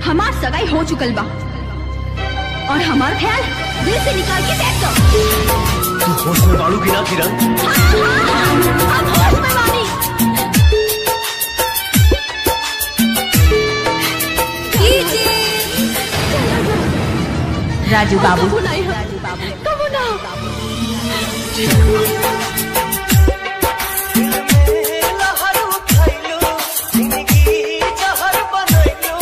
हमार सगाई हो चुकल बा और हमार ख्याल दिल से निकाल के फेंक दो तू होश में बालू की ना किरण हाँ, हाँ, हम होश में बानी राजू बाबू कबू नहीं कबू ना लहर उठैलू जिंदगी जहर बनैलू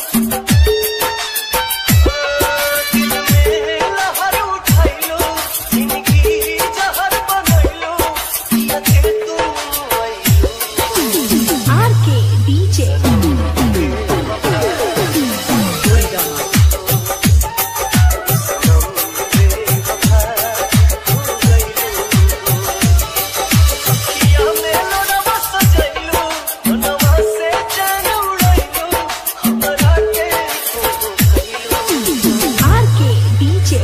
दिल में लहर उठैलू जिंदगी जहर बनैलू लगे तू आइलू आर के डीजे किया में लोनवा सजैलू लोनवा से चैन उड़ैलू हमरा के खो खैलू आर के डीजे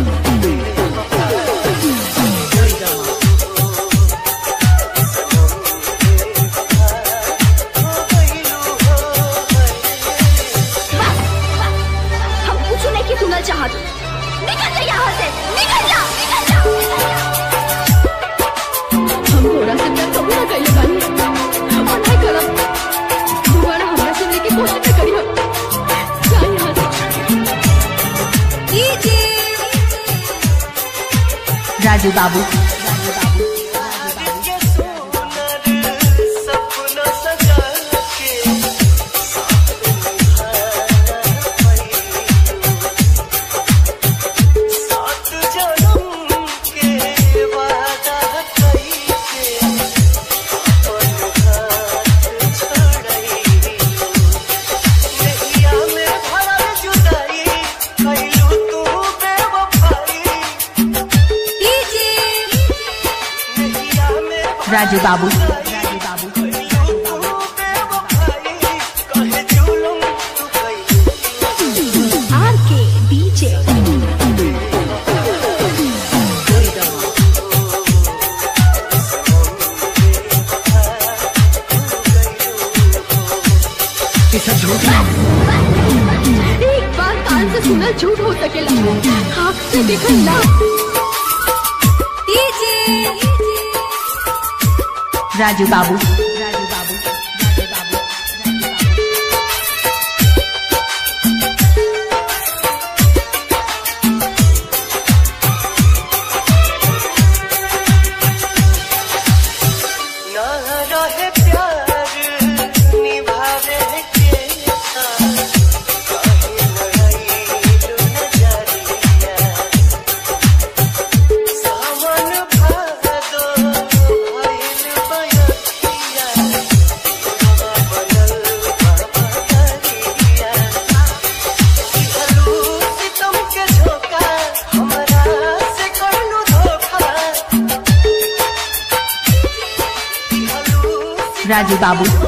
हम कुछ नहीं की सुनना चाहत निकल जा यहाँ से निकल जा निकल जा हम थोड़ा से प्यार कबू ना कइले बानी और नहीं करब दोबारा हमरा से मिले की कोशिश न करियो जा यहाँ से राजू बाबू के सुनर सपना सजा के सात जन्म के वादा कइके अपन हाथ छोड़ैलू नैया में भरल जुदाई कइलू तू बेवफाई नैया में राजू बाबू आर के डीजे ये सब झूठ है एक बार कान से सुना झूठ हो सकेला आँख से देखल ना राजू बाबू ना रहे प्यार निभावे के काहे लड़ाई नजरिया सावन भादो भइल बयखिया बनल बाबा दरिया हलू सितम के झोंका हमरा से करनु धोखा राजू बाबू